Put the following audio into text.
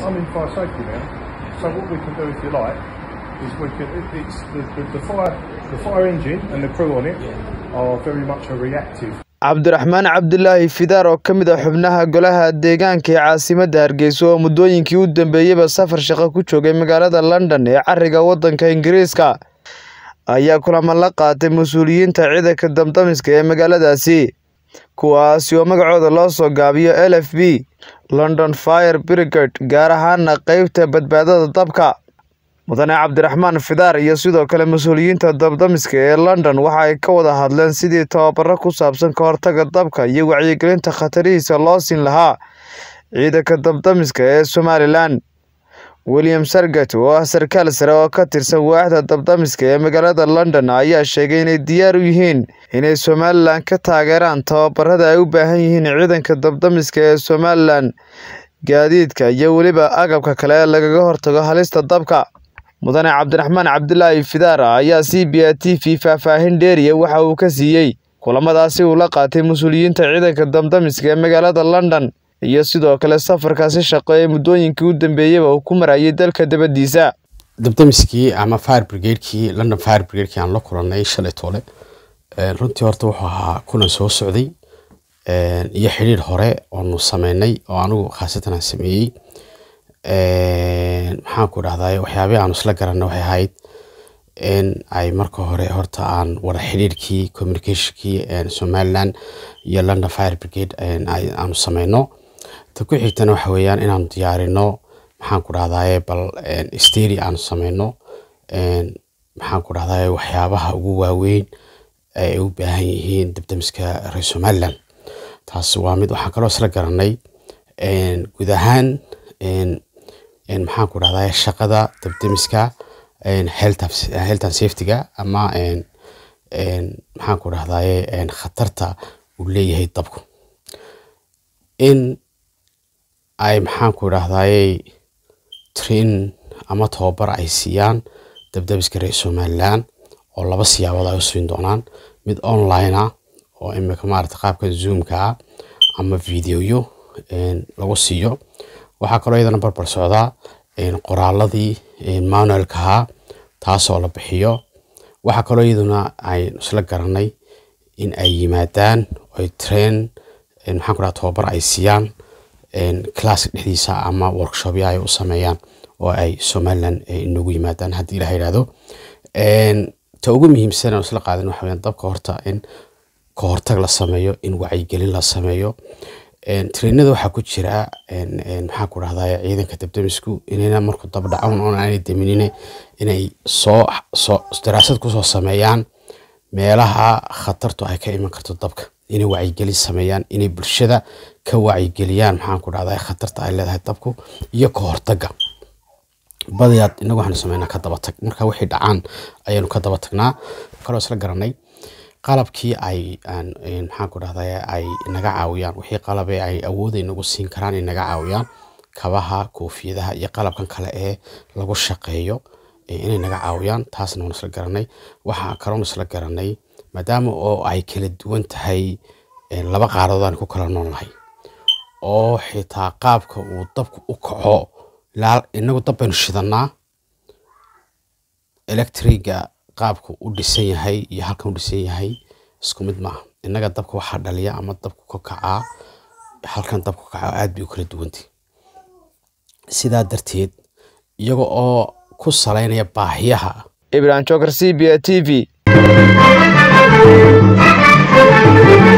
I'm in fire safety now, so what we can do, if you like, is we can. It, it's the, the, the fire, the fire engine and the crew on it are very much a reactive. cabdiraxmaan cabdilaahi fidaar oo ka mid ah xubnaha golaha deegaanka ee caasimadda hargeysa oo muddooyinkii u dambeeyeyba safar shaqo ku joogay magaalada london ee cariga waddanka ingiriiska ayaa kulamo la qaatay mas-uuliyiinta ciidanka damdamiska ee magaaladaasi kuwaasi oo magacooda loo soo gaabiyo l f b london fire brigade gaar ahaana qeybta badbaadada dabka mudane cabdiraxmaan fidaar iyo sidoo kale mas-uuliyiinta dabdamiska ee london waxa ay ka wada hadleen sidii tababaro ku saabsan ka hortaga dabka iyo wacyigelinta khatarihiisa loo siin lahaa ciidanka dabdamiska ee somalilan william sargat oo ah sarkaal sare oo ka tirsan waaxda dabdamiska ee magaalada london ayaa sheegay inay diyaar u yihiin inay somalilan ka taageeraan tababarada ay u baahan yihiin ciidanka dabdamiska ee somalilan gaadiidka iyo weliba agabka kale ee lagaga hortago halista dabka mudane cabdiraxmaan cabdilaahi fidaar ayaa c b a t v faahfaahin dheeriya waxa uu ka siiyey kulamadaasi uu la qaatay mas-uuliyiinta ciidanka damdamiska ee magaalada london iyo sidoo kale safarkaasi shaqo ee muddooyinkii u dambeeyeyba uu ku marayay dalka dabadiisa dabdamiskii ama fire brigadekii london fire brigadekii aan la kulanay shalay toole runtii horta wuxuu ahaa kulan soo socday iyo xidhiir hore oonu sameynay oo anigu khaasatan aan sameeyey maxaan ku dhahday waxyaabihi aanu isla garanay waxay ahayd in ay marka hore horta aan wada xidhiirkii communicationkii somaliland iyo london fire brigade aanu sameyno ta ku xigtana waxa weeyaan inaanu diyaarino maxaan ku dhahdaye bal steri aanu sameyno maxaan ku dhahdaye waxyaabaha ugu waaweyn ay u baahan yihiin dabdamiska reer somaliland taas waa mid waxaan kaloo isla garanay guud ahaan maxaan ku dhahdaye shaqada dabdamiska health and safetyga ama maxaan ku dhahdaye khatarta uu leeyahay dabku in ay maxaan ku dhahdaye train ama tababar ay siiyaan dabdabiska reer somaliland oo laba siyaabood ay u siin doonaan mid online ah oo imika maarata qaabka zoomka ah ama videoyo lagu siiyo waxaa kaloo iyadana barbar socdaa qoraaladii manualka ahaa taasoo la bixiyo waxaa kaloo iyaduna ay isla garanay in ay yimaadaan oy train maxaan ku dhaha tababar ay siiyaan classka dhexdiisa ama workshopya ay u sameeyaan oo ay somaliland inagu yimaadaan haddii la yidhahdo ta ugu muhiimsan aan isla qaadan waxa weyaan dabka horta in ka hortag la sameeyo in wacyigelin la sameeyo trainada waxaa ku jira maxaa ku dhahdaye ciidanka dabdamisku inayna markuu dab dhacan oon aanay daminine inay soo soo daraasad kusoo sameeyaan meelaha khatartu ay ka iman karto dabka inay wacyigelin sameeyaan inay bulshada ka wacyigeliyaan maxaan ku dhahdaye khatarta ay leedahay dabku iyo ka hortaga badiyaad inagu waxaanu sameynaa ka daba tag marka wixii dhacaan ayaanu ka daba tagnaa kaloo isla garanay qalabkii ay maxaan ku dhahday ay naga caawiyaan wixii qalabe ay awooday nagu siin karaan inaga caawiyaan kabaha koofiyadaha iyo qalabkan kale ee lagu shaqeeyo inay naga caawiyaan taasna waan isla garanay waxaa kaloon isla garanay maadaama oo ay kala duwan tahay laba qaaradood aan ku kala nool nahay oo xitaa qaabka uu dabku u kaco inagu dab baynu shidanaa electriga qaabka u dhisan yahay iyo halkan u dhisan yahay isku mid maaha innaga dabka waxaa dhaliya ama dabku ka kacaa halkan dabku kaca aad bay u kala duwantay sidaa darteed iyaga oo ku salaynaya baahiyaha ibrahim joker c b a t v